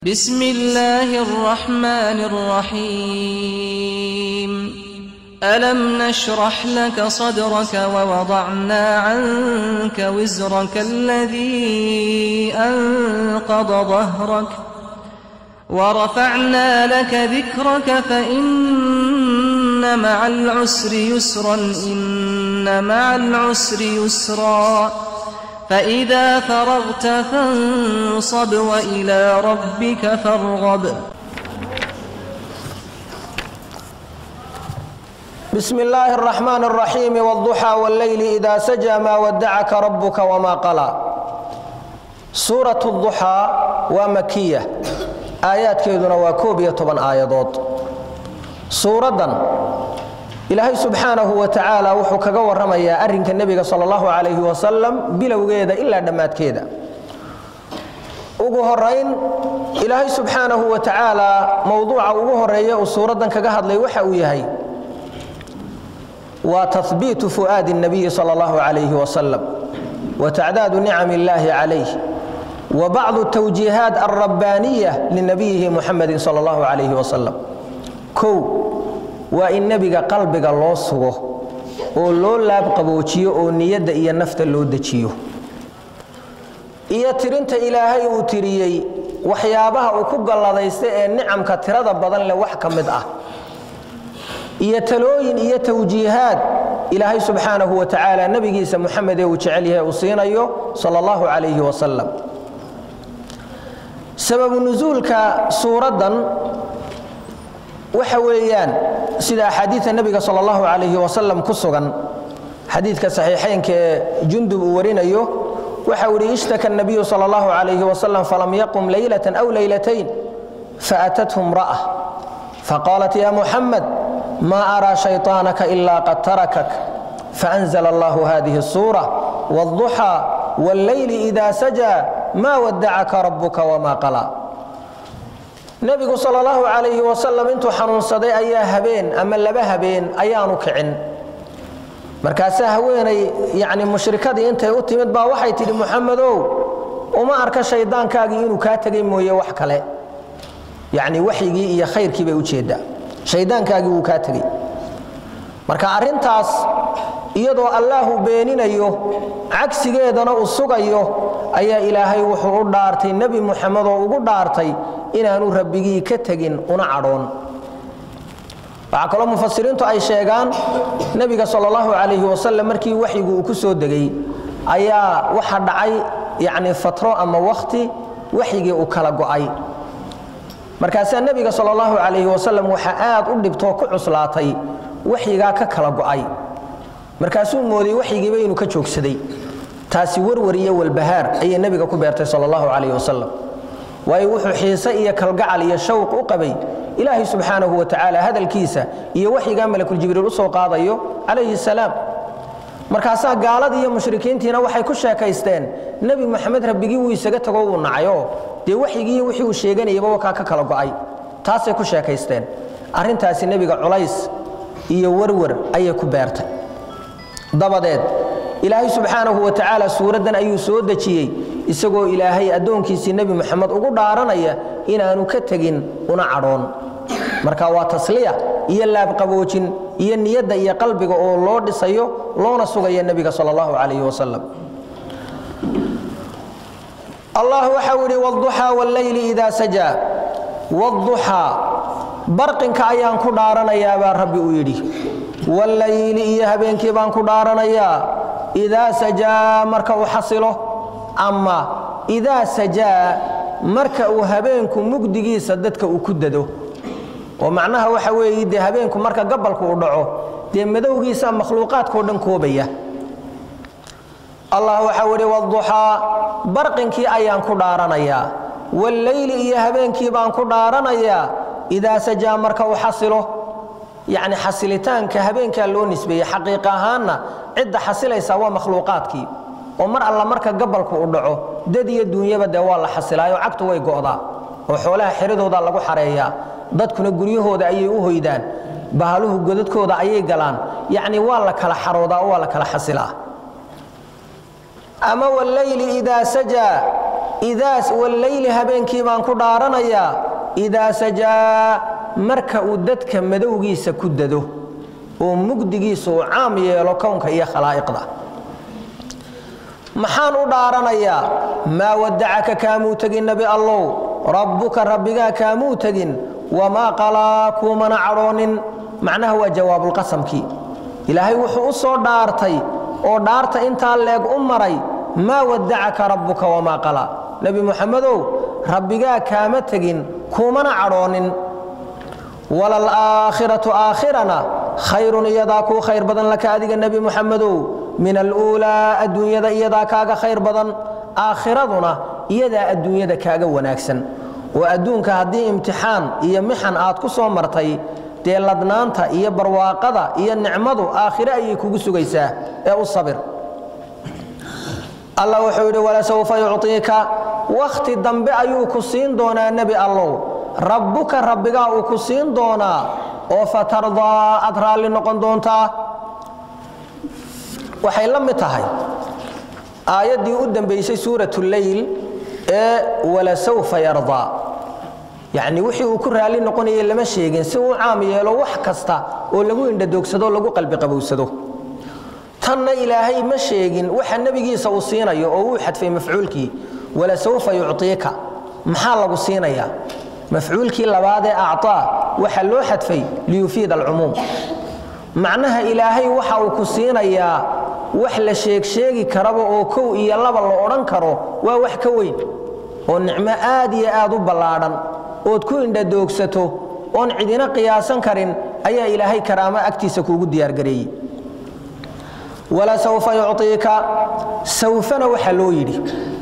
بسم الله الرحمن الرحيم ألم نشرح لك صدرك ووضعنا عنك وزرك الذي أنقض ظهرك ورفعنا لك ذكرك فإن مع العسر يسرا إن مع العسر يسرا فإذا فرغت فانصب وإلى ربك فارغب بسم الله الرحمن الرحيم والضحى والليل إذا سجى ما ودعك ربك وما قلى سورة الضحى ومكية آيات كيدنا وكوبية طبعا آيادات سورة ilaahay subxaanahu wa tacaala wuxuu kaga warramayaa arrinka nebiga sala allahu calayhi wasalam bilowgeeda ilaa dhammaadkeeda ugu horayn ilaahay subxaanahu wa tacaala mowduuca ugu horeeya uu suuraddan kaga hadlay waxa uu yahay waa tahbiitu fu'aadi الnabiyi sala allahu calayhi wasalam wa tacdaadu nicam illaahi calayh wa bacdu tawjiihaat alrabbaaniya linabiyihi muxamedin sala allahu calayhi wasalam kow waa in nebiga qalbiga loo sugo oo loo laabqaboojiyo oo niyadda iyo nafta loo dejiyo iyo tirinta ilaahay uu tiriyey waxyaabaha uu ku galladaysta ee nicamka tirada badan leh wax ka mid ah iyo talooyin iyo tawjiihaad ilaahay subxaanahu wa tacaala nebigiisa muxamed ee uu jecel yahay uu siinayo sala allahu calayhi wasalam sababu nusuulka suuraddan waxa weeyaan sida axaadiida nebiga sal allahu calayhi wasalam ku sugan xadiidka saxiixaynka ee jundub uu warinayo waxa uu ihi ishtaka nabiyu sal allahu calayhi wasalam falam yaqum leylatan aw leylatayn faatathu imra'a faqaalat ya muxamed ma araa shayطaanaka ila qad tarakak faanzla allahu hadihi الsuura wاlضuxى wاlleyli ida sajaa ma wadacaka rabuka wma qala nebigu sal allahu calayhi wasalam intuu xanuunsaday ayaa habeen ama laba habeen ayaanu kicin markaasaa haweenay yani mushrikadii intay u timid baa waxay tidhi muxamedow uma arka shayddaankaagii inuu kaa tegay mooye wax kale yacni waxyigii iyo khayrkii bay ujeeddaa shayddaankaagii wuu kaa tegey marka arrintaas iyadoo allaahu beeninayo cagsigeedana uu sugayo ayaa ilaahay wuxuu u dhaartay nebi muxamed oo ugu dhaartay inaanu rabbigii ka tegin una cadhoon waxaa kaloo mufasiriintu ay sheegaan nebiga sal allahu calayhi wasalam markii waxyigu uu ku soo degay ayaa waxa dhacay yacni fatro ama wakhti waxyigii uu kala go'ay markaasaa nebiga sal allahu calayhi wasalam waxaa aad u dhibtoo ku cuslaatay waxyigaa ka kala go'ay markaasuu mooday waxyigiiba inuu ka joogsaday taasi warwar iyo walbahaar ayay nebiga ku beertay sal allahu calayh wasalam waayo wuxuu xiise iyo kalgacal iyo shawq u qabay ilaahay subxaanahu wa tacaala hadalkiisa iyo waxyigaa malakuljibriil u soo qaadayo calayhi salaam markaasaa gaaladii iyo mushrikiintiina waxay ku sheekaysteen nebi moxamed rabbigii wuu isaga tago wuu nacayoo dee waxyigii wixii uu sheeganayaba wakaa ka kala go'ay taasay ku sheekaysteen arrintaasi nebiga culays iyo warwar ayay ku beertay dabadeed ilaahay subxaanahu wa tacaala suuraddan ayuu soo dejiyey isagoo ilaahay addoonkiisii nebi moxamed ugu dhaaranaya inaanu ka tegin una cadhoon marka waa tasliya iyo laabqaboojin iyo niyadda iyo qalbiga oo loo dhisayo loona sugayo nebiga sal allahu calayhi wasalam allah waxau idhi wduxaa walleyli idaa sajaa wduxaa barqinka ayaan ku dhaaranayaa baa rabbi uu yidhi walleyli iyo habeenkii baan ku dhaaranayaa idaa sajaa marka uu xasilo ama idaa sajaa marka uu habeenku mugdigiisa dadka uu ku dado oo macnaha waxa weeye dee habeenku marka gabalku uu dhaco dee madowgiisa makhluuqaadkao dhan koobaya allah waxau idhi wduxaa barqinkii ayaan ku dhaaranayaa walleyli iyo habeenkii baan ku dhaaranayaa idaa sajaa marka uu xasilo yacni xasilitaanka habeenkaa loo nisbeeyey xaqiiq ahaanna cidda xasilaysaa waa makhluuqaadkii oo mar alla marka gabalku u dhaco dad iyo duunyaba dee waa la xasilaayo cagtu way go'daa oo xoolaha xiradooda lagu xareeyaa dadkuna guryahooda ayay u hoydaan bahaluhu godadkooda ayay galaan yacni waa la kala xaroodaa oo waa la kala xasilaa ama walleyli idaa sajaa idaas walleyli habeenkii baan ku dhaaranayaa idaa sajaa marka uu dadka madowgiisa ku dado oo mugdigiisa uu caam yeelo kownka iyo khalaa'iqda maxaan u dhaaranayaa maa wadacaka kaamuu tegin nebi allow rabbuka rabbigaa kaamuu tegin wamaa qalaa kuumana cadhoonin macnaha waa jawaabulqasamkii ilaahay wuxuu u soo dhaartay oo dhaarta intaa leeg u maray maa wadacaka rabbuka wamaa qalaa nebi muxamedow rabbigaa kaama tegin kuumana cadhoonin walalaakhiratu aakhirana khayrun iyadaa kuu khayr badan laka adiga nebi muxamedow min aluulaa adduunyada iyadaa kaaga khayr badan aakhiraduna iyadaa adduunyada kaaga wanaagsan oo adduunka haddii imtixaan iyo mixan aad ku soo martay dee ladnaanta iyo barwaaqada iyo nicmadu aakhire ayay kugu sugaysaa ee u sabir allah wuxuu yidhi walasawfa yucطiika wakhti dambe ayuu ku siin doonaa nebi allow rabbuka rabbigaa uu ku siin doonaa oo fatardaa aad raalli noqon doontaa waxay la mid tahay aayaddii u dambaysay suurat leyl ee walasawfa yardaa yacni wixii uu ku raalli noqonayay lama sheegin si uu caam yeelo wax kasta oo lagu indhadoogsado lagu qalbi qabowsado tanna ilaahay ma sheegin waxa nebigiisa uu siinayo oo uu xadfay mafcuulkii walasawfa yucطiika maxaa lagu siinayaa mafcuulkii labaad ee acطaa waxa loo xadfay liyufiid alcumuum macnaha ilaahay waxa uu ku siinayaa wax la sheegsheegi karaba oo kow iyo laba la odhan karo waa wax ka weyn oo nicmo aad iyo aad u ballaadhan ood ku indhadoogsato oon cidina qiyaasan karin ayaa ilaahay karaamo agtiisa kuugu diyaargareeyey walasawfa yucطiika sawfana waxaa loo yidhi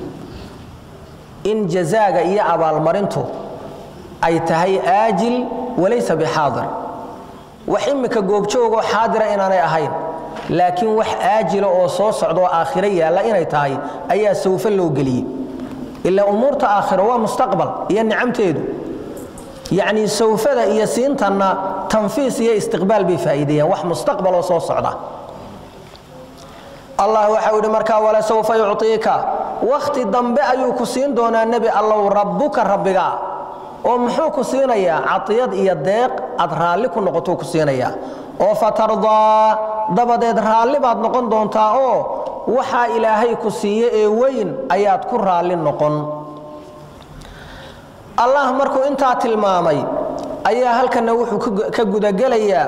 in jazaaga iyo abaalmarintu ay tahay aajil walaysa bixaadir wax imika goobjoogoo xaadira inaanay ahayn laakiin wax aajila oo soo socdaoo aakhiro yaalla inay tahay ayaa sawfe loo geliyey ilaa umuurta aakhiro waa mustaqbal iyo nicamteedu yacnii sawfada iyo siintanna tanfiis iyo istiqbaal bay faa'iideeyaan wax mustaqbaloo soo socda allah waxau yidhi markaa walasawfa yucطiika wakhti dambe ayuu ku siin doonaa nebi allow rabbuka rabbigaa oo muxuu ku siinayaa caiyad iyo deeq aad raalli ku noqotuu ku siinayaa oo fatardaa dabadeed raalli baad noqon doontaa oo waxaa ilaahay ku siiye ee weyn ayaad ku raalli noqon allah markuu intaa tilmaamay ayaa halkana wuxuu ka gudagelayaa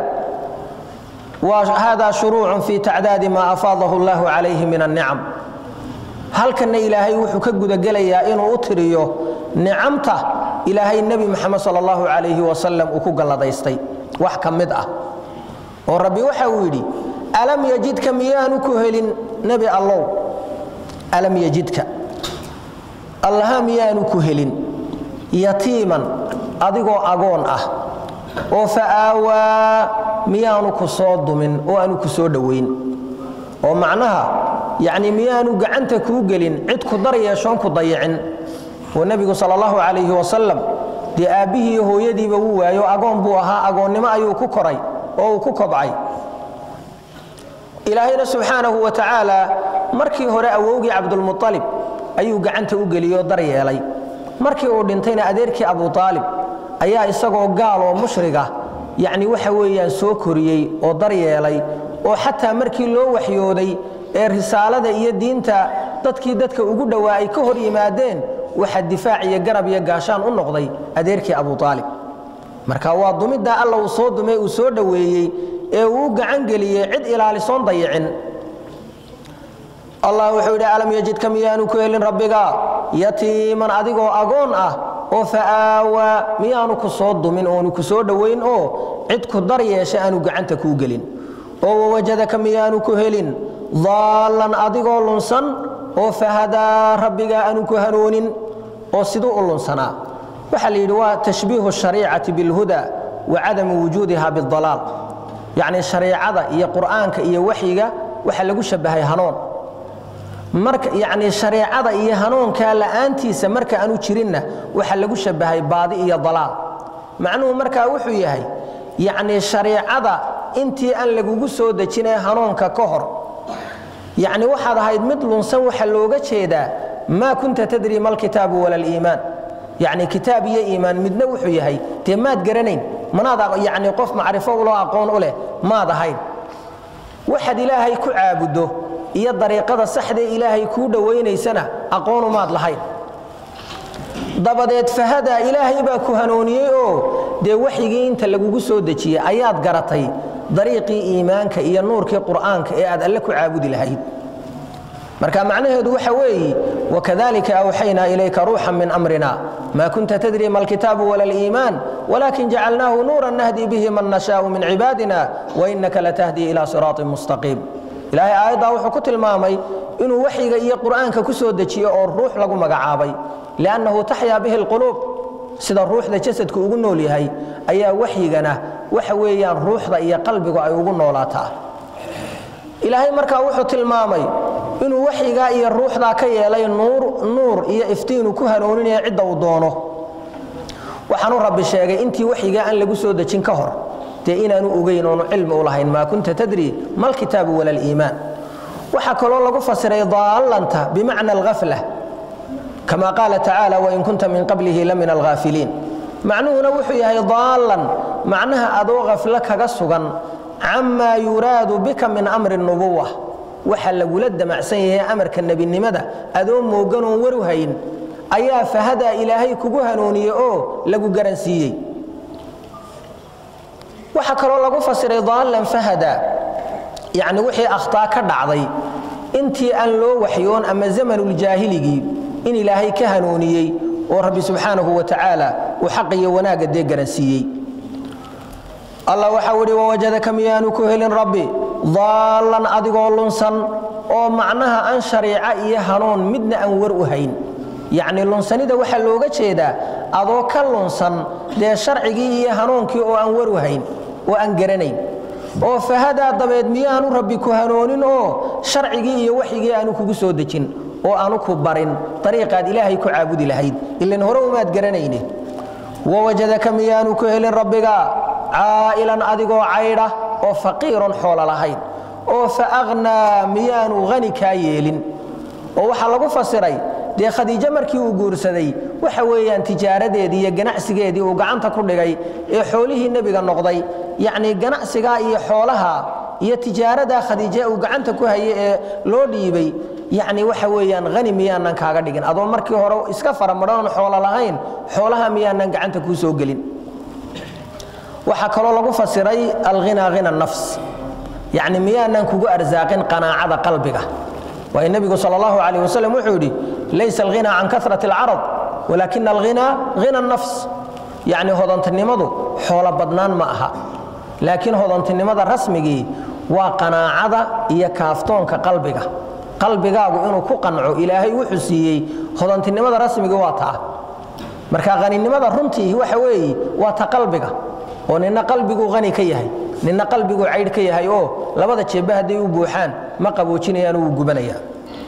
hada shuruuc fi tacdaadi maa afaadahu اllahu calayhi min annicam halkana ilaahay wuxuu ka gudagelayaa inuu u tiriyo nicamta ilaahay nebi moxamed sal allahu calayhi wasalam uu ku galladaystay wax ka mid ah oo rabbi waxa uu yidhi alam yajidka miyaanu ku helin nebi allow alam yajidka allaha miyaanu ku helin yatiiman adigoo agoon ah oo fa aawaa miyaanu ku soo dumin oo aanu ku soo dhowayn oo macnaha yacni miyaanu gacanta kuu gelin cid ku dar yeeshoon ku dayicin oo nebigu sal allahu calayhi wasalam dee aabbihii iyo hooyadiiba wuu waayo agoon buu ahaa agoonnimo ayuu ku koray oo uu ku kobcay ilaahayna subxaanahu wa tacaala markii hore awowgii cabdulmualib ayuu gacanta u geliyey oo dar yeelay markii uu dhintayna adeerkii abu aalib ayaa isagoo gaal oo mushriga yacni waxa weeyaan soo koriyey oo dar yeelay oo xataa markii loo waxyooday ee risaalada iyo diinta dadkii dadka ugu dhowaa ay ka hor yimaadeen waxa difaac iyo garab iyo gaashaan u noqday adeerkii abu aalib marka waa dumiddaa alla uu soo dumay uu soo dhoweeyey ee uu u gacan geliyey cid ilaalisoon dayicin allah wuxuu yidhi alam yajidka miyaanu ku helin rabbiga yatiiman adigoo agoon ah oo fa'aawaa miyaanu ku soo dumin oonu ku soo dhowayn oo cid ku dar yeesha aanu gacanta kuu gelin oo wawajadaka miyaanu ku helin daallan adigoo lunsan oo fahadaa rabbigaa aanu ku hanoonin oo siduu u lunsanaa waxaa la yidhi waa tashbiihu shariicati bilhuda wa cadamu wujuudiha bidalaal yacni shariicada iyo qur'aanka iyo waxyiga waxaa lagu shabahay hanoon marka yacni shareecada iyo hanuunkaa la'aantiisa marka aanu jirinna waxaa lagu shabahay baadi iyo dalaal macnuhu markaa wuxuu yahay yacni shareecada intii aan lagugu soo dejinee hanuunka ka hor yacni waxaad ahayd mid lunsan waxaa looga jeedaa maa kunta tadri ma alkitaabu wala aliimaan yacni kitaab iyo iimaan midna wuxuu yahay dee maad garanayn manaad yacni qof macrifo uloo aqoon u leh maad ahayn waxaad ilaahay ku caabuddo iyo dariiqada saxdee ilaahay kuu dhowaynaysana aqoonu maad lahayn dabadeed fahadaa ilaahay baa ku hanuuniyey oo dee waxyigii inta lagugu soo dejiyey ayaad garatay dariiqii iimaanka iyo nuurkii qur'aanka ee aad alle ku caabudi lahayd marka macnaheedu waxa weeye wakadalika awxaynaa ilayka ruuxan min amrina ma kunta tadri ma alkitaabu wala aliimaan walakin jacalnaahu nuuran nahdi bihi man nashaau min cibaadina wainaka latahdi ila siraaطin mustaqiim ilaahay aayaddaa wuxuu ku tilmaamay inuu waxyiga iyo qur'aanka ku soo dejiyo oo ruux lagu magacaabay liannahu taxyaa bihi alquluub sida ruuxda jasadku ugu nool yahay ayaa waxyigana waxa weeyaan ruuxda iyo qalbigu ay ugu noolaataa ilaahay markaa wuxuu tilmaamay inuu waxyigaa iyo ruuxdaa ka yeelay nuur nuur iyo iftiinuu ku hanuuninaya cidda uu doono waxaanu rabbi sheegay intii waxyigaa aan lagu soo dejin ka hor dee inaanu ogeyn oonu cilmi u lahayn maa kunta tadri ma alkitaabu wala aliimaan waxaa kaloo lagu fasiray daallanta bimacna alghafla kama qaala tacaala wain kunta min qablihi la min alghaafiliin macnuhuna wuxuu yahay daallan macnaha adoo khaflo kaga sugan camaa yuraadu bika min amri nubuwa waxa lagula damacsan yahay amarka nebinimada adoo mooganoon waru hayn ayaa fahadaa ilaahay kugu hanuuniye oo lagu garansiiyey waxaa kaloo lagu fasiray daallan fahada yacni wixii akhtaa ka dhacday intii aan loo waxyoon ama zamanuljaahiligii in ilaahay ka hanuuniyey oo rabbi subxaanahu wa tacaala uu xaqiyo wanaagga dee garansiiyey allah waxau idhi wawajadaka miyaanu ku helin rabbi daallan adigoo lunsan oo macnaha aan shariico iyo hanuun midna aan war u hayn yacni lunsanida waxaa looga jeedaa adoo ka lunsan dee sharcigii iyo hanuunkii oo aan war u hayn oo aan garanayn oo fahadaa dabeed miyaanu rabbi ku hanoonin oo sharcigii iyo waxyigii aanu kugu soo dejin oo aanu ku barin dariiqaad ilaahay ku caabudi lahayd ilan hore umaad garanayne wawajadaka miyaanu ku helin rabbiga caa'ilan adigoo caydha oo faqiiron xoolo lahayn oo fa akhnaa miyaanu hani kaa yeelin oo waxaa lagu fasiray dee khadiijo markii uu guursaday waxa weeyaan tijaaradeedii iyo ganacsigeedii uu gacanta ku dhigay ee xoolihii nebiga noqday yacnii ganacsigaa iyo xoolaha iyo tijaaradaa khadiije uu gacanta ku hayay ee loo dhiibay yacni waxa weeyaan hani miyaanan kaaga dhigin adoo markii hore iska faramadhanoon xoolo lahayn xoolaha miyaanan gacanta kuu soo gelin waxaa kaloo lagu fasiray alhinaa hina nafs yacni miyaanan kugu arsaaqin qanaacada qalbiga waayo nebigu sal allahu calayh wasalam wuxuu yidhi laysa alghinaa can kasrati alcarad walaakina alghinaa hina nafs yacni hodantinimadu xoolo badnaan ma aha laakiin hodantinimada rasmigii waa qanaacada iyo kaaftoonka qalbiga qalbigaagu inuu ku qanco ilaahay wuxuu siiyey hodantinimada rasmigii waa taa marka haninimada runtii waxa weeye waa ta qalbiga oo nina qalbiguu hani ka yahay nina qalbiguu caydh ka yahay oo labada jeebba hadday u buuxaan ma qaboojinayaan wuu gubanayaan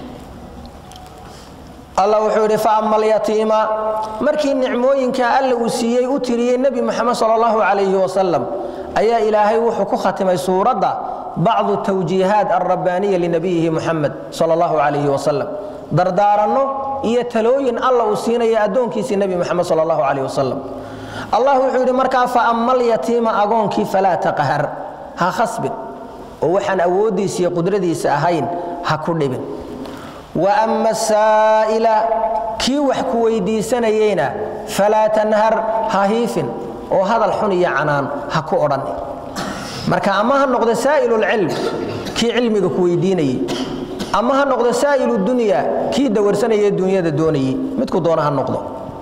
allah wuxuu yidhi faama alyatiima markii nicmooyinka alla uu siiyey u tiriyey nebi moxamed sal allahu calayhi wasalam ayaa ilaahay wuxuu ku khatimay suuradda bacdu tawjiihaat alrabbaaniya linabiyihi muxamed sal allahu calayhi wasalam dardaaranno iyo talooyin alla uu siinaya addoonkiisii nebi moxamed sal allahu calayh wasalam allah wuxuu yidhi markaa faama alyatiima agoonkii falaa taqhar ha khasbin oo waxaan awooddiisa iyo qudradiisa ahayn ha ku dhibin wa ama asaa'ila kii wax ku weyddiisanayeyna falaa tanhar ha hiifin oo hadal xun iyo canaan ha ku odhan marka ama ha noqdo saa'ilulcilm kii cilmiga ku weydiinayey ama ha noqdo saa'ilu dunya kii dawarsanayee dunyada doonayey midku doona ha noqdo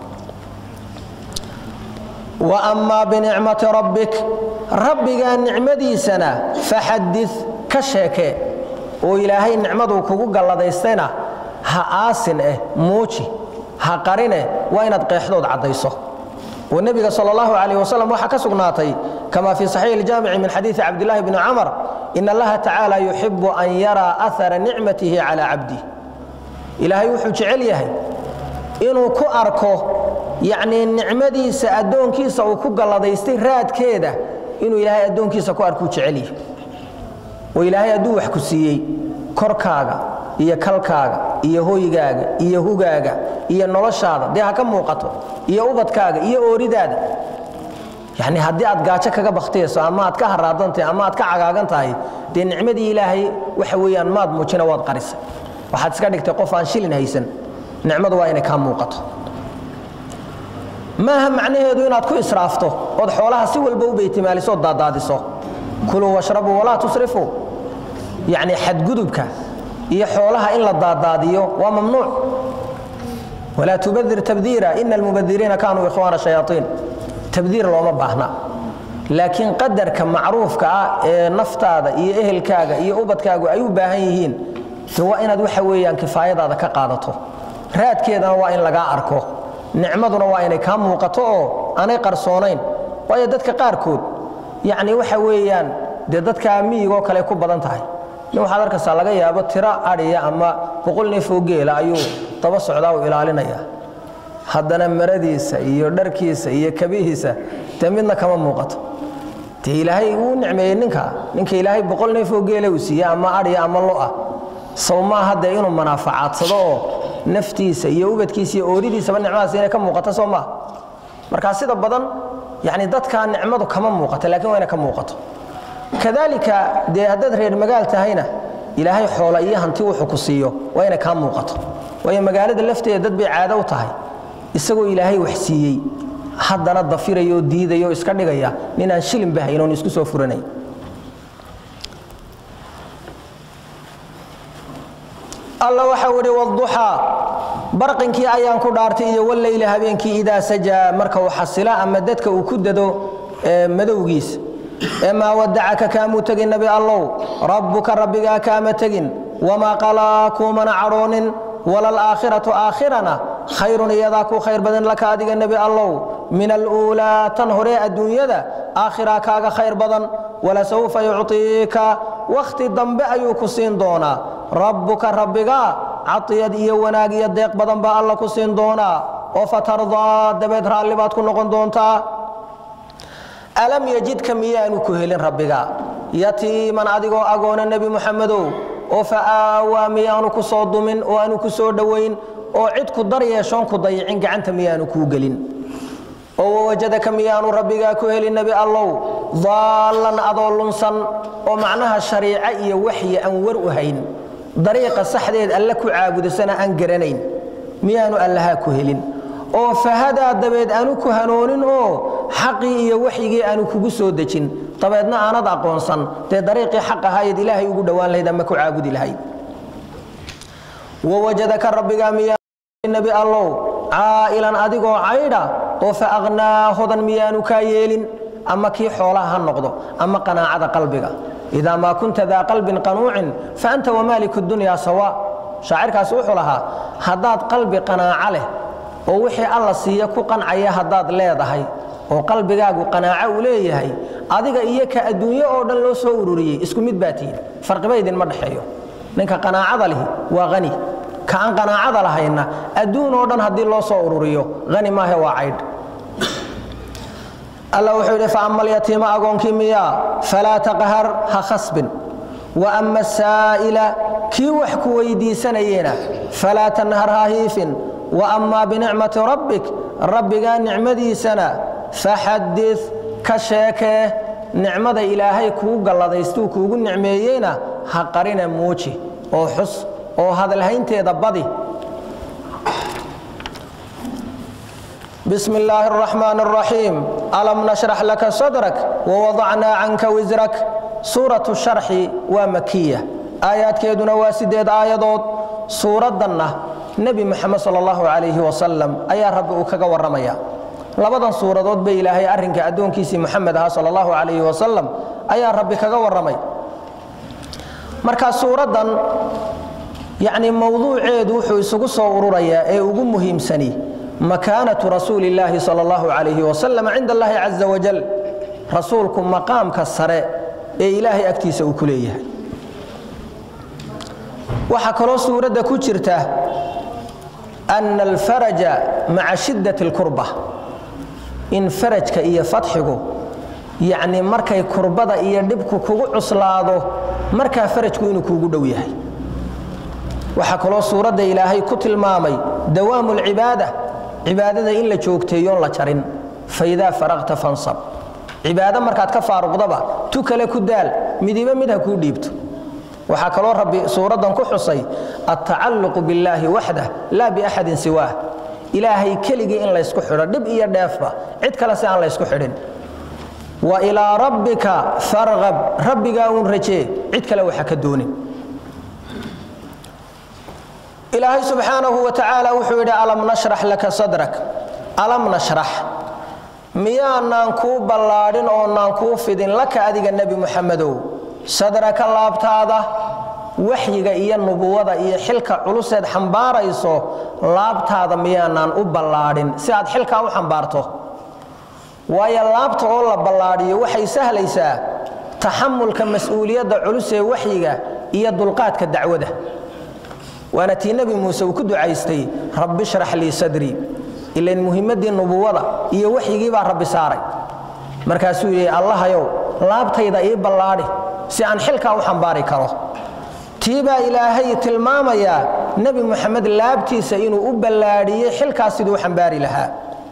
wa amaa binicmati rabbik rabbigaa nicmadiisana faxadid ka sheekee oo ilaahay nicmaduu kugu galladaystayna ha aasin eh muuji ha qarine waa inaad qeexdood caddayso oo nebiga sal allahu calayh wasalam waxaa ka sugnaatay kama fii saxiixi iljaamici min xadiidi cabdillahi bni camar in allaha tacaala yuxibu an yaraa ahara nicmatihi calaa cabdih ilaahay wuxuu jecel yahay inuu ku arko yacnii nicmadiisa addoonkiisa uu ku galladaystay raadkeeda inuu ilaahay addoonkiisa ku arkuu jecel yahay oo ilaahay hadduu wax ku siiyey korkaaga iyo kalkaaga iyo hoygaaga iyo hugaaga iyo noloshaada dee ha ka muuqato iyo ubadkaaga iyo ooridaada yacni haddii aad gaajo kaga baktiyayso ama aad ka haraadantahay ama aad ka cagaagan tahay dee nicmadii ilaahay waxa weeyaan maad muujina waad qarisay waxaad iska dhigtay qof aan shilin haysan nicmadu waa inay kaa muuqato maaha macnaheedu inaad ku israafto ood xoolaha si walba u beytimaaliso ood daadaadiso kuluu washrabuu walaa tusrifuu yacni xadgudubka iyo xoolaha in la daadaadiyo waa mamnuuc walaa tubadir tabdiira ina almubadiriina kaanuu ikhwaana shayaaiin tabdiir looma baahna laakiin qadarka macruufka ah ee naftaada iyo ehelkaaga iyo ubadkaagu ay u baahan yihiin de waa inaad waxa weeyaan kifaayadaada ka qaadato raadkeedana waa in lagaa arko nicmaduna waa inay kaa muuqato oo aanay qarsoonayn waayo dadka qaarkood yacni waxa weeyaan dee dadka miyigoo kale ku badan tahay nin waxaad arkaysaa laga yaabo tiro adhiya ama boqol neefoo geela ayuu daba socdaa u ilaalinaya haddana maradiisa iyo dharkiisa iyo kabihiisa dee midna kama muuqato dee ilaahay uu nicmeeyey ninka ninka ilaahay boqol neefoo geela uu siiye ama adhiya ama lo'ah saw maaha dee inuu manaafacadsado oo naftiisa iyo ubadkiisa iyo ooridiisaba nicmadaas inay ka muuqato soo maaha markaa sida badan yani dadkaa nicmadu kama muuqato lakiin waa inay ka muuqato kadaalika dee haddaad reer magaal tahayna ilaahay xoola iyo hanti wuxuu ku siiyo waa inay kaa muuqato waayo magaalada lafteeda dad bay caado u tahay isagoo ilaahay wax siiyey haddana dafirayo diidayo iska dhigaya ninaan shilinba haynoon isku soo furanay alla waxau idhi wduxaa barqinkii ayaan ku dhaartay iyo waleyli habeenkii idaa sajaa marka uu xasila ama dadka uu ku dado madowgiisa ee maa wadacaka kaamuu tegin nebi allow rabbuka rabbigaa kaama tegin wamaa qalaa kuumana cadhoonin walalaakhiratu aakhirana khayrun iyadaa ku khayr badan laka adiga nebi allow min aluulaa tan horee adduunyada aakhiraa kaaga khayr badan walasawfa yucطiika wakhti dambe ayuu ku siin doonaa rabbuka rabbigaa cadiyad iyo wanaag iyo deeq badan baa alla ku siin doonaa oo fatardaa dabeed raalli baad ku noqon doontaa alam yajidka miyaanu ku helin rabbigaa yatiiman adigoo agoona nebi muxamedow oo fa aawaa miyaanu ku soo dumin oo aanu ku soo dhowayn oo cid ku dar yeeshoon ku dayicin gacanta miyaanu kuu gelin oo wawajadaka miyaanu rabbigaa ku helin nebi allow daallan adoo lunsan oo macnaha shariico iyo waxyi aan war u hayn dariiqa saxdeed alle ku caabudasana aan garanayn miyaanu allahaa ku helin oo fahadaa dabeed aanu ku hanoonin oo xaqii iyo waxyigii aanu kugu soo dejin dabeedna aanad aqoonsan dee dariiqii xaq ahaayeed ilaahay ugu dhowaan lahayd ama ku caabudi lahayd wawajadaka rabbigaa miyaa nebi allow caa'ilan adigoo caydha oo fa aqhnaa hodan miyaanu kaa yeelin ama kii xoolaha ha noqdo ama qanaacada qalbiga idaa maa kunta daa qalbin qanuucin fa anta wamaaliku dunyaa sawa shaacirkaasi wuxuu lahaa haddaad qalbi qanaaco leh oo wixii alla siiya ku qancaya haddaad leedahay oo qalbigaagu qanaaco uu leeyahay adiga iyo ka adduunyo oo dhan loo soo ururiyey isku mid baa tihin farqiba idinma dhexeeyo ninka qanaacada lihi waa hani ka aan qanaacada lahayna adduun oo dhan haddii loo soo ururiyo hani maahe waa caydh alla wuxuu yidhi faama alyatiima agoonkii miyaa falaa taqhar ha khasbin wa ama asaa'ila kii wax ku weydiisanayena falaa tanhar ha hiifin wa ammaa binicmati rabbik rabbigaa nicmadiisana faxadid ka sheekee nicmada ilaahay kuu galladaystuu kuugu nicmeeyeyna ha qarine muuji oo xus oo hadalhaynteeda badi بسم الله الرحمن الرحيم ألم نشرح لك صدرك ووضعنا عنك وزرك سورة الشرح ومكية آيات كيدنا واسديد آيادود سورة دنة نبي محمد صلى الله عليه وسلم أيا رب أكاك ورميا لبدا سورة دود بي إلهي أرنك أدون كيسي محمد صلى الله عليه وسلم أيا رب كاك ورمي مركا سورة دن يعني موضوع عيد وحو يسوق صورة يا إيه وقم مهم سني مكانة رسول الله صلى الله عليه وسلم عند الله عز وجل رسولكم مقام كالسراء ee ilaahay agtiisa uu ku leeyahay waxaa kaloo suuradda ku jirta ana alfaraja maca shiddat اlkurba in farajka iyo fadxigu yacni markay kurbada iyo dhibku kugu cuslaado markaa farajku inuu kuugu dhow yahay waxaa kaloo suuradda ilaahay ku tilmaamay dawaamu lcibaada cibaadada in la joogteeyoon la jarin faidaa faraqta fansab cibaado markaad ka faaruqdaba tu kale ku daal midiba mid ha kuu dhiibto waxaa kaloo rabbi suuraddan ku xusay altacalluqu billaahi waxdah laa biaxadin siwaah ilaahay keligii in laysku xidho dhib iyo dheefba cid kale si aan laysku xidhin wa ilaa rabbika farqab rabbigaa uun rajee cid kale waxa ka doonin ilaahay subxaanahu wa tacaala wuxuu yidhi alam nashrax laka sadrak alam nashrax miyaanaan kuu ballaadhin oonaan kuu fidin laka adiga nebi muxamedow sadraka laabtaada waxyiga iyo nubuwada iyo xilka culuseed xambaarayso laabtaada miyaanaan u ballaadhin si aad xilkaa u xambaarto waayo laabta oo la ballaadhiyo waxay sahlaysaa taxamulka mas-uuliyadda culus ee waxyiga iyo dulqaadka dacwada waana tii nebi muuse uu ku ducaystay rabbi shrax lii sadrii ilain muhimmaddii nubuwada iyo waxyigii baa rabbi saaray markaasuu yidhi allahayow laabtayda ii ballaadhi si aan xilkaa u xambaari karo tii baa ilaahay tilmaamayaa nebi muxamed laabtiisa inuu u ballaadhiyey xilkaas siduu u xambaari lahaa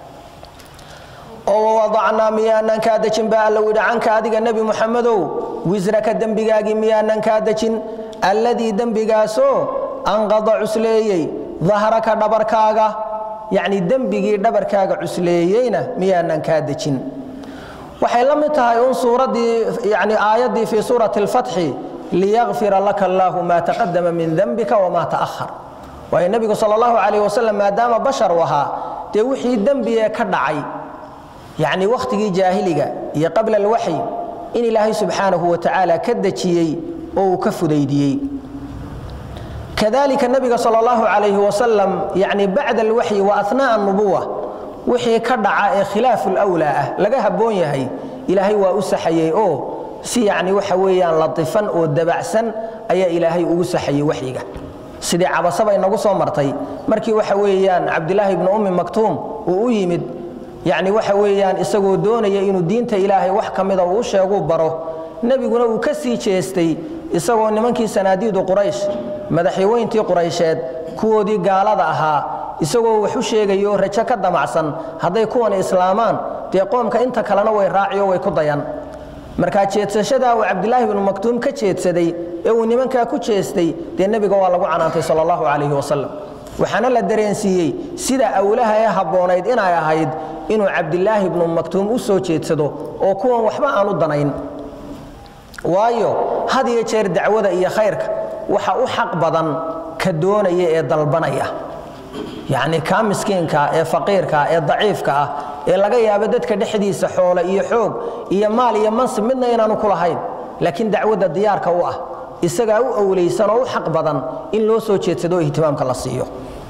oo wawadacnaa miyaanaan kaa dejin baa alla yidhi canka adiga nebi muxamedow wisraka dembigaagii miyaanaan kaa dejin alladii dembigaasoo anqada cusleeyey dahraka dhabarkaaga yacni dembigii dhabarkaaga cusleeyeyna miyaanan kaa dejin waxay la mid tahay un suuraddii yani aayaddii fii suurati alfatxi liyakfira laka allaahu maa taqadama min dembika wamaa ta'ahar waayo nebigu sal allahu calayh wasalam maadaama bashar u ahaa dee wixii dembigee ka dhacay yacni wakhtigii jaahiliga iyo qabla alwaxyi in ilaahay subxaanahu wa tacaala ka dejiyey oo uu ka fudaydiyey kadalika nabiga sal allahu calayhi wasalam yani bacda alwaxyi wa anaa'a nubuwa wixii ka dhaca ee khilaafu lwlaa ah laga habboon yahay ilaahay waa u saxayey oo si yacni waxa weeyaan latifan oo dabacsan ayaa ilaahay ugu saxayey waxyiga sidii cabasaba inagu soo martay markii waxa weeyaan cabdilaahi ibnu ummi maktuum uu u yimid yacni waxa weeyaan isagoo doonaya inuu diinta ilaahay wax ka mida uu u sheeguu baro nebiguna uu ka sii jeestay isagoo nimankii sanaadiidu quraysh madaxyaweyntii quraysheed kuwoodii gaalada ahaa isagoo wax u sheegayo rajo ka damacsan hadday kuwan islaamaan dee qoomka inta kalena way raaciyo way ku dayan markaa jeedsashadaa uu cabdilaahi bnu maktuum ka jeedsaday ee uu nimankaa ku jeestay dee nebiga waa lagu canaantay sal allahu calayhi wasalam waxaana la dareensiiyey sida awlaha ee habboonayd inay ahayd inuu cabdilaahi bnu maktuum u soo jeedsado oo kuwan waxba aan u danayn waayo had iyo jeer dacwada iyo khayrka waxa u xaq badan ka doonaya ee dalbanaya yacni kaa miskiinka ee faqiirka ee daciifka ah ee laga yaabo dadka dhexdiisa xoole iyo xoog iyo maal iyo mansib midna inaanu ku lahayn laakiin dacwadda diyaarka u ah isagaa u owlaysan oo u xaq badan in loo soo jeedsado oo ihtimaamka la siiyo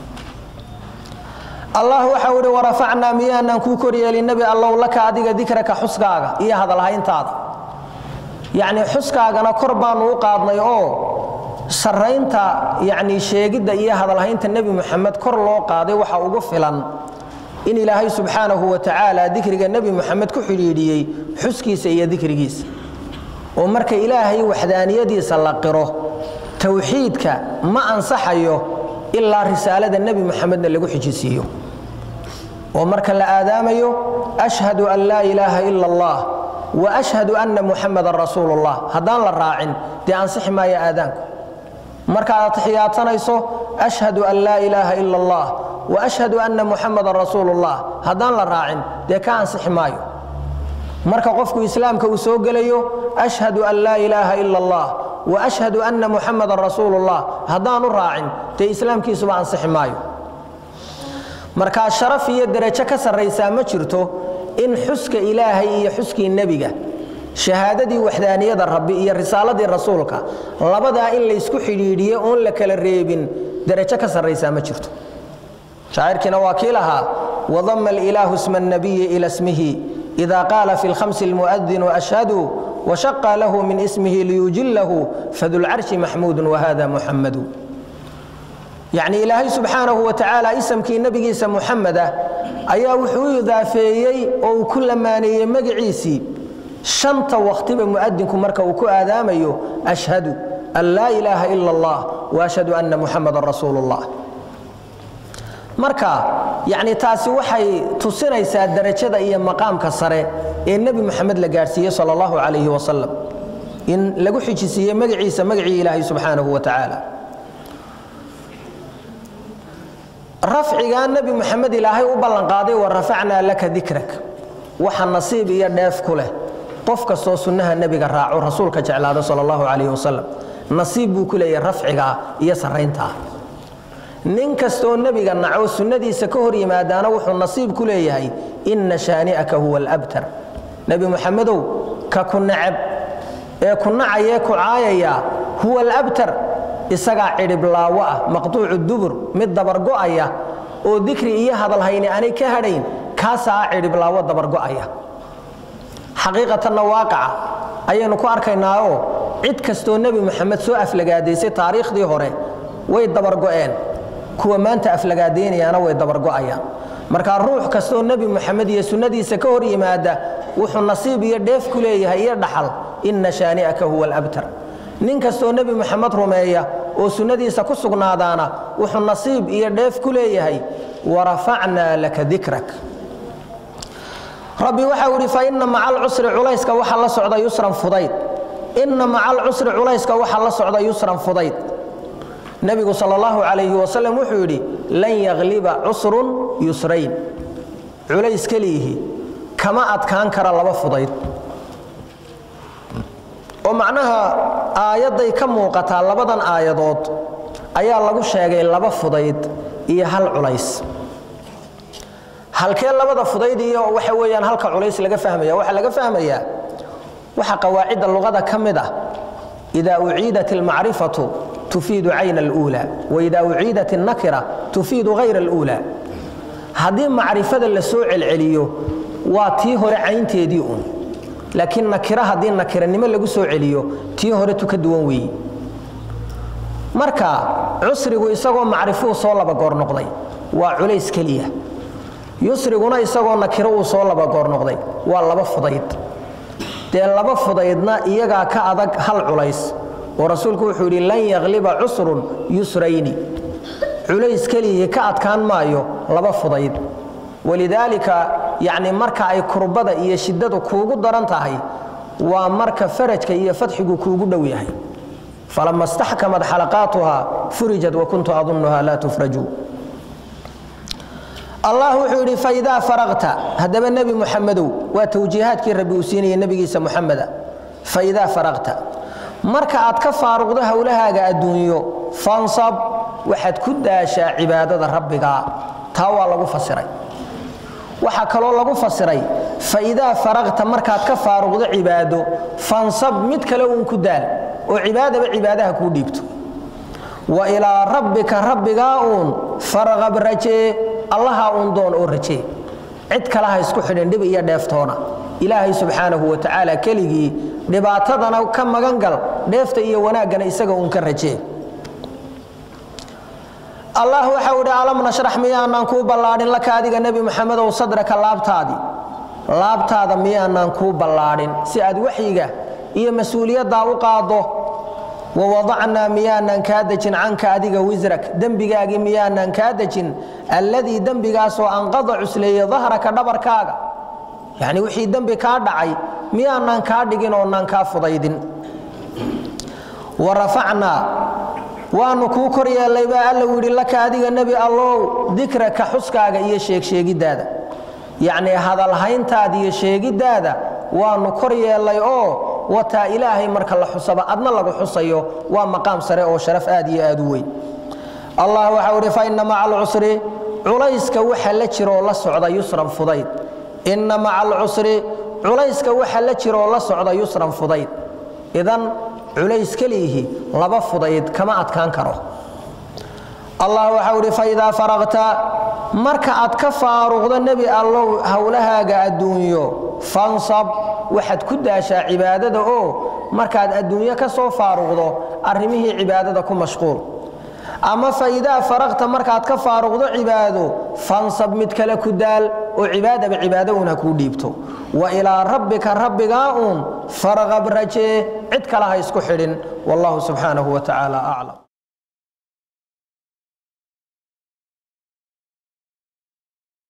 allah waxau idhi warafacnaa miyaanaan kuu koryeelin nebi allow laka adiga dikraka xuskaaga iyo hadalhayntaada yacni xuskaagana kor baanu u qaadnay oo sarraynta yacni sheegidda iyo hadalhaynta nebi moxamed kor loo qaaday waxa ugu filan in ilaahay subxaanahu wa tacaala dikriga nebi moxamed ku xidhiidhiyey xuskiisa iyo dikrigiisa oo marka ilaahay waxdaaniyadiisa la qiro towxiidka ma ansaxayo ilaa risaalada nebi moxamedna lagu xijisiiyo oo marka la aadaamayo ashhadu an laa ilaaha ila allah wa ashhadu anna muxamadan rasuulu llah haddaan la raacin dee ansixi maayo aadaanku markaad atixiyaadsanayso ashhadu an laa ilaaha ila allah wa ashhadu anna muxamadan rasuulu llah haddaan la raacin dee ka ansixi maayo marka qofku islaamka uu soo gelayo ashhadu an laa ilaaha ila allah wa ashhadu anna muxamadan rasuulu llah haddaanu raacin dee islaamkiisuba ansixi maayo markaa sharaf iyo derajo ka sarraysaa ma jirto in xuska ilaahay iyo xuskii nebiga shahaadadii waxdaaniyada rabbi iyo risaaladii rasuulka labadaa in laysku xidhiidhiye oon la kala reebin derajo ka sarraysaa ma jirto shaacirkiina waa kii lahaa wadama alilaahu sma annabiyi ila smihi ida qaala fi lkhamsi almu'adinu ashhadu washaqa lahu min ismihi liyujilahu fadulcarshi maxmuudu wahada muxamadu yacni ilaahay subxaanahu wa tacaala isamkii nebigiisa muxameda ayaa wuxuu u idaafeeyey oo uu ku lamaaneeyey magiciisii shanta wakhtiba mu'adinku marka uu ku aadaamayo ashhadu an laa ilaaha ila allah waashhadu anna muxamadan rasuulu ullah marka yacni taasi waxay tusinaysaa darajada iyo maqaamka sare ee nebi moxamed la gaadhsiiyey sala allahu calayhi wasalam in lagu xijisiiyey magaciisa magacii ilaahay subxaanahu wa tacaala rafcigaa nebi moxamed ilaahay u ballanqaaday wa rafacnaa laka dikrak waxa nasiib iyo dheef ku leh qof kastoo sunnaha nebiga raaco rasuulka jeclaada sala allahu calayhi wasalam nasiib buu ku leeyahay rafcigaa iyo sarrayntaa nin kastoo nebiga naco sunnadiisa ka hor yimaadaana wuxuu nasiib ku leeyahay inna shaani'aka huwa alabtar nebi moxamedow ka ku nacab ee ku nacayee ku caayaya huwa alabtar isagaa cidhiblaawo ah maqtuucu dubur mid dabargo'aya oo dikri iyo hadalhayni aanay ka hadhayn kaasaa cidhiblaawo dabargo'aya xaqiiqatanna waaqaca ayaynu ku arkaynaao cid kastoo nebi moxamed soo aflagaadaysay taariikhdii hore way dabargo'een kuwa maanta aflagaadaynayaana way dabargo'ayaan markaa ruux kastoo nebi moxamed iyo sunnadiisa ka hor yimaada wuxuu nasiib iyo dheef ku leeyahay iyo dhaxal inna shaani'aka huwa alabtar nin kastoo nebi moxamed rumeeya oo sunnadiisa ku sugnaadaana wuxuu nasiib iyo dheef ku leeyahay warafacnaa laka dikrak rabbi waxau idhi faina maca alcusri culayska waxa la socda yusran fudayd inna maca alcusri culayska waxa la socda yusran fudayd nebigu sal allahu calayhi wasalam wuxuu yidhi lan yagliba cusrun yusrayn culays keliyihi kama adkaan kara laba fudayd oo macnaha aayadday ka muuqataa labadan aayadood ayaa lagu sheegay laba fudayd iyo hal culays halkee labada fudayd iyo waxa weeyaan halka culays laga fahmaya waxaa laga fahmayaa waxa qawaacidda luqada ka mid ah idaa uciidat almacrifatu tufiidu cayna aluula waidaa uciidat alnakira tufiidu hayra aluula haddii macrifada la soo celceliyo waa tii hore caynteedii un laakiin nakira haddii nakiranimo lagu soo celiyo tii hore tu ka duwan weeyi marka cusrigu isagoo macrifuu soo laba goor noqday waa culays keliya yusriguna isagoo nakiro uu soo laba goor noqday waa laba fudayd dee laba fudaydna iyagaa ka adag hal culays oo rasuulku wuxuu yidhi lan yagliba cusrun yusrayni culays keliyii ka adkaan maayo laba fudayd walidaalika yacni marka ay kurbada iyo shiddadu kuugu daran tahay waa marka farajka iyo fadxigu kuugu dhow yahay falama staxkamad xalaqaatuha furijat wakuntu adunnuha laa tufraju allah wuxuu yidhi faidaa faraqta haddaba nebi muxamedow waa tawjiihaadkii rabbi uu siinaya nebigiisa muxameda faidaa faraqta marka aad ka faaruqdo howlahaaga adduunyo fansab waxaad ku daashaa cibaadada rabbiga taa waa lagu fasiray waxaa kaloo lagu fasiray faidaa faraqta markaad ka faaruqdo cibaado fansab mid kale uun ku daal oo cibaadaba cibaadaha kuu dhiibto wa ilaa rabbika rabbigaa uun farqab rajee allaha uun doon oo rajee cid kale ha isku xidhin dhib iyo dheeftoona ilaahay subxaanahu wa tacaala keligii dhibaatadana ka magan gal dheefta iyo wanaaggana isaga uun ka rajee allah waxau idhi alam nashrax miyaanaan kuu ballaadhin laka adiga nebi moxamedow sadraka laabtaadii laabtaada miyaanaan kuu ballaadhin si aad waxyiga iyo mas-uuliyaddaa u qaaddo wawadacnaa miyaanaan kaa dejin canka adiga wisrak dembigaagii miyaanaan kaa dejin alladii dembigaasoo anqada cusleeyey dahraka dhabarkaaga yacni wixii dembi kaa dhacay miyaanaan kaa dhigin oonaan kaa fudaydin wa rafacnaa waanu kuu kor yeellay baa alla yidhi laka adiga nebi allow dikraka xuskaaga iyo sheegsheegiddaada yacnii hadalhayntaada iyo sheegiddaada waanu kor yeellay oo wataa ilaahay marka la xusaba adna lagu xusayo waa maqaam sare oo sharaf aad iyo aad u weyn allah waxau idhi fa inna maca alcusri culayska waxa la jiroo la socda yusran fudayd inna maca alcusri culayska waxa la jiroo la socda yusran fudayd idan culays keliyihi laba fudayd kama adkaan karo allah waxau idhi faidaa faraqta marka aad ka faaruqdo nebi allow howlahaaga adduunyo fansab waxaad ku daashaa cibaadada oo markaad adduunyo ka soo faaruqdo arrimihii cibaadada ku mashquul ama faidaa faraqta markaad ka faaruqdo cibaado fansab mid kale ku daal oo cibaadaba cibaado uun ha kuu dhiibto wa ilaa rabbika rabbigaa uun farqab rajee cid kale ha isku xidhin wallahu subxaanahu wa tacaala aclam